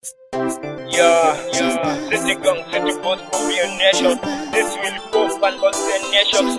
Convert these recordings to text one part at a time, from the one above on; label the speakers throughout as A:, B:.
A: Yeah, yeah. City gang, city boss, for be a nation. This will go and all the nations.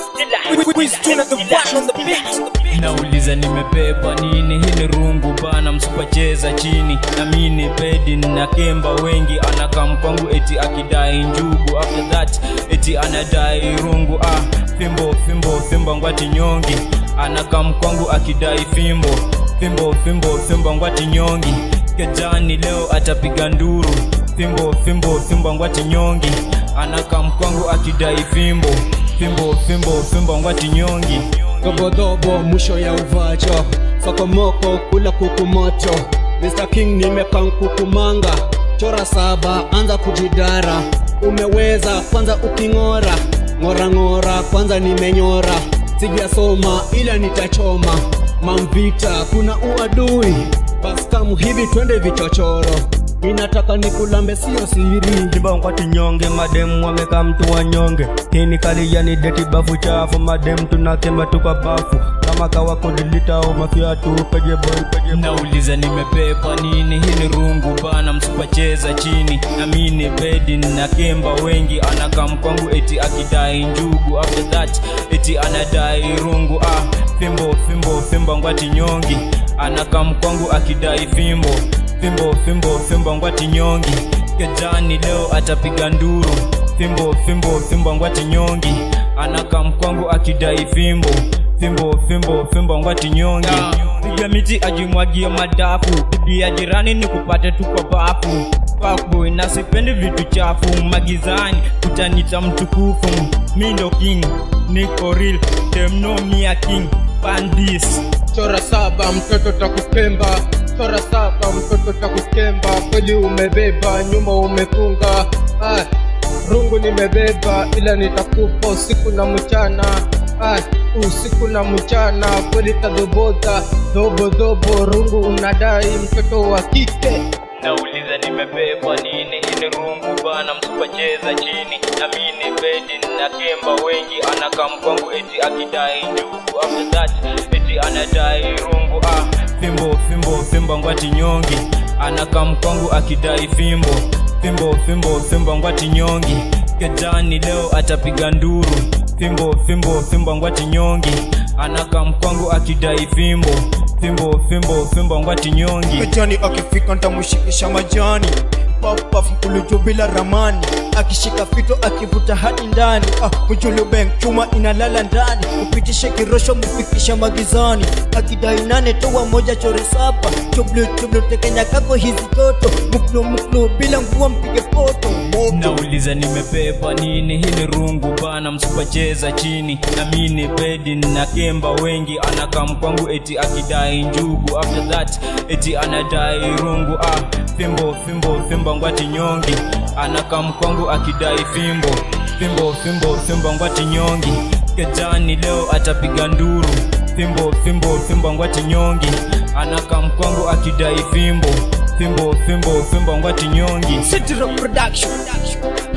B: nauliza nimebeba nini hili rungu bana msipacheza chini na mini bedi na kemba wengi anakam kwangu eti akidai njugu after that eti anadai rungu ah fimbo fimbo fimbo ngwati nyongi anakam kwangu akidai fimbo fimbo fimbo fimbo ngwati nyongi kejani leo atapiga nduru fimbo fimbo fimbo ngwati nyongi anakam kwangu akidai fimbo fimbo fimbo fimbo ngwati nyongi
C: Dobodobo mwisho ya uvacho Sokomoko kula kuku moto Mr. King nimekan kukumanga Chora saba anza kujidara Umeweza kwanza uking'ora Ng'ora ng'ora kwanza nimenyora Sijasoma ila nitachoma Mamvita kuna uadui Baskamu hivi twende vichochoro Ninataka nikulambe sio siri
D: Kibongwati nyonge madem wameka mtu wanyonge hii ni kali yani deti bafu chafu madem tunakemba tuka bafu kama kawa kudilita au mafiatu peje boy peje boy
B: nauliza nimebeba nini hili rungu bana msipacheza chini na mini bedi na kemba wengi anakam kwangu eti akidai njugu after that eti anadai rungu ah fimbo fimbo fimbo ngwati nyongi anakam kwangu akidai fimbo fimbo fimbo fimbo ngwati nyongi kejani leo atapiga nduru fimbo fimbo fimbo ngwati nyongi anakam kwangu akidai fimbo fimbo fimbo fimbo ngwati nyongi piga miti ajimwagie madafu bibi ya jirani ni kupate tu kwa bafu Fuckboy na sipendi vitu chafu magizani utanita mtukufu mi ndo king niko real them know me a king bandis
C: Chora saba mtoto takukemba Chora saba mtoto takukemba Kweli umebeba nyuma umefunga ah, Rungu nimebeba ila nitakupa usiku na mchana ah, usiku na mchana kweli tadhoboza dhobo dhobo rungu unadai mtoto wa kike
B: nauliza nimebeba nini hili rungu bana msipacheza chini na mini bedi na kemba wengi anakam kwangu eti akidai njugu after that eti anadai rungu ah fimbo fimbo fimbo ngwati nyongi anakam kwangu akidai fimbo fimbo fimbo fimbo ngwati nyongi kejani leo atapiga nduru fimbo fimbo fimbo ngwati nyongi anakam kwangu akidai fimbo fimbo fimbo fimbo ngwati nyongi
E: Majani akifika ntamushikisha majani papaf mkuluju bila ramani akishika fito akivuta hadi ndani ah, mjulubeng chuma inalala ndani upitishe kirosho mfikisha magizani akidai nane toa moja chore saba chublu chublu tekenya kako hizi toto muklu muklu bila nguo mpige poto moto
B: nauliza nimebeba nini hili rungu bana msipacheza chini na mini bedi na kemba wengi anakam kwangu eti akidai njugu after that eti anadai rungu ah fimbo fimbo fimbo ngwati nyongi anakam kwangu akidai fimbo fimbo fimbo fimbo ngwati nyongi kejani leo atapiga nduru fimbo fimbo fimbo ngwati nyongi anakam kwangu akidai fimbo fimbo fimbo fimbo ngwati nyongi
E: City Rock Production